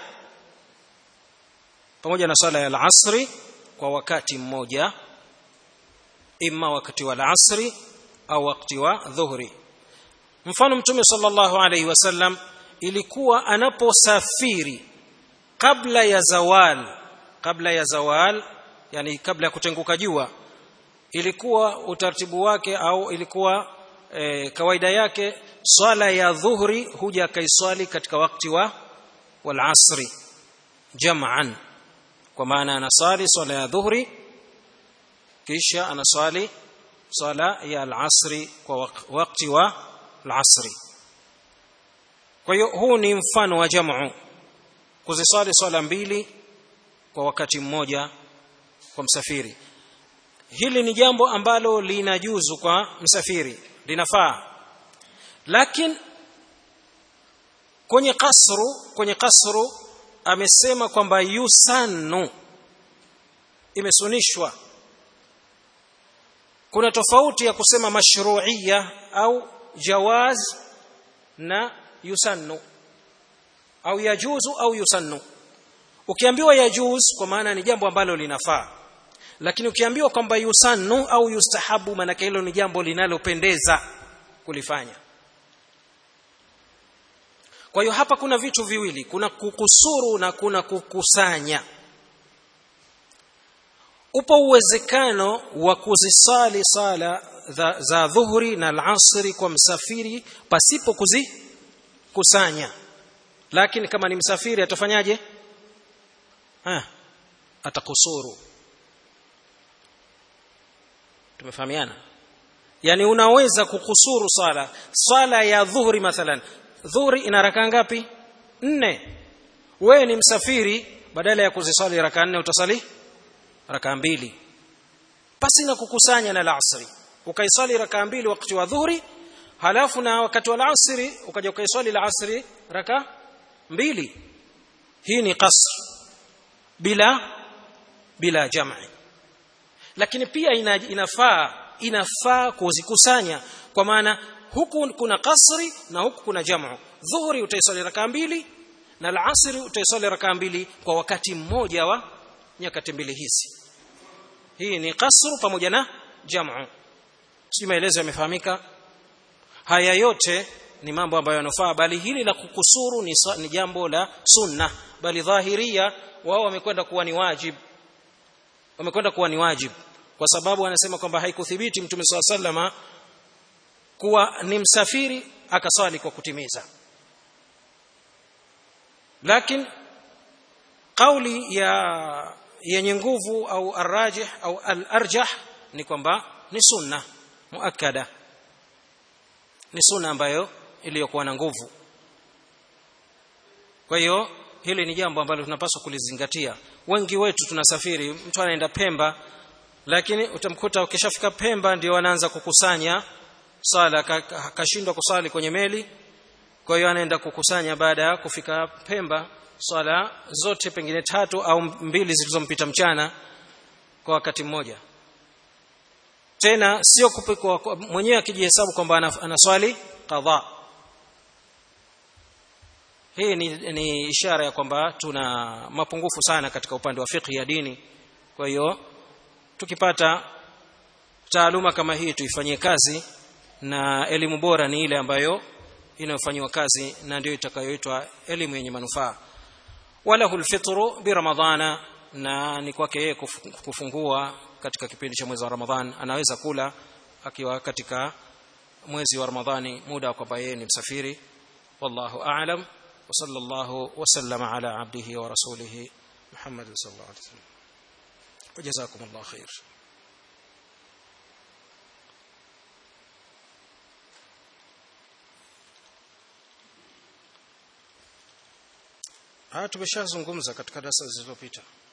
pamoja na swala ya alasri kwa wakati mmoja imma wakati wa alasri au wakati wa dhuhuri mfano mtume sallallahu alaihi wasallam ilikuwa anaposafiri kabla ya zawal kabla ya zawal yani kabla ya kutenguka jua ilikuwa utaratibu wake au ilikuwa e, kawaida yake swala ya dhuhri huja akaiswali katika wakati wa wal asri jam'an kwa maana anasali swala ya dhuhri kisha anaswali swala ya al-asri kwa wakati wa al-asri kwa hiyo huu ni mfano wa jamu kuziswali swala mbili kwa wakati mmoja kwa msafiri hili ni jambo ambalo linajuzu kwa msafiri linafaa lakini kwenye kasru kwenye kasru amesema kwamba yusannu imesunishwa kuna tofauti ya kusema mashru'iyya au jawaz na yusannu au yajuzu au yusannu ukiambiwa yajuz kwa maana ni jambo ambalo linafaa lakini ukiambiwa kwamba yusannu au yustahabu maana hilo ni jambo linalopendeza kulifanya kwa hiyo hapa kuna vitu viwili kuna kukusuru na kuna kukusanya upo uwezekano wa kuzisali sala za, za dhuhuri na alasri kwa msafiri pasipo kuzikusanya lakini kama ni msafiri atafanyaje ha, atakusuru tumefahamiana yani unaweza kukusuru sala sala ya dhuhuri mathalan dhuhuri ina rakaa ngapi nne wewe ni msafiri badala ya kuziswali rakaa nne utasali rakaa mbili pasi na kukusanya na alasri ukaiswali rakaa mbili wakati wa dhuhuri halafu na wakati wa alasri ukaja ukaiswali alasri raka mbili hii ni qasr bila bila jam'i lakini pia ina, inafaa inafaa kuzikusanya kwa maana huku kuna kasri na huku kuna jamu dhuhuri utaiswali rakaa mbili na alasri utaiswali rakaa mbili kwa wakati mmoja wa nyakati mbili hizi hii ni kasru pamoja na jamu si maelezo yamefahamika haya yote ni mambo ambayo yanafaa bali hili la kukusuru ni, ni jambo la sunna bali dhahiria wao wamekwenda kuwa ni wajib wamekwenda kuwa ni wajib kwa sababu anasema kwamba haikuthibiti mtume swalla sallama kuwa ni msafiri akaswali kwa kutimiza lakini kauli ya yenye nguvu au arrajih au al-arjah ni kwamba ni sunna muakkada ni sunna ambayo iliyokuwa na nguvu kwa hiyo hili ni jambo ambalo tunapaswa kulizingatia wengi wetu tunasafiri mtu anaenda Pemba lakini utamkuta ukishafika Pemba ndio anaanza kukusanya sala akashindwa kusali kwenye meli kwa hiyo anaenda kukusanya baada ya kufika Pemba swala zote pengine tatu au mbili zilizompita mchana kwa wakati mmoja tena sio kupikwa mwenyewe akijihesabu kwamba anaswali qadha hii ni, ni ishara ya kwamba tuna mapungufu sana katika upande wa fiqh ya dini kwa hiyo tukipata taaluma kama hii tuifanyie kazi na elimu bora ni ile ambayo inayofanywa kazi na ndio itakayoitwa elimu yenye manufaa walahu lfitru biramadhana na ni kwake yeye kufungua katika kipindi cha mwezi wa ramadhan anaweza kula akiwa katika mwezi wa ramadhani muda kwamba yeye ni msafiri wallahu a'lam وصلى الله وسلم على عبده ورسوله محمد صلى الله عليه وسلم وجزاكم الله خير haya tumeshazungumza katika darasa zilizopita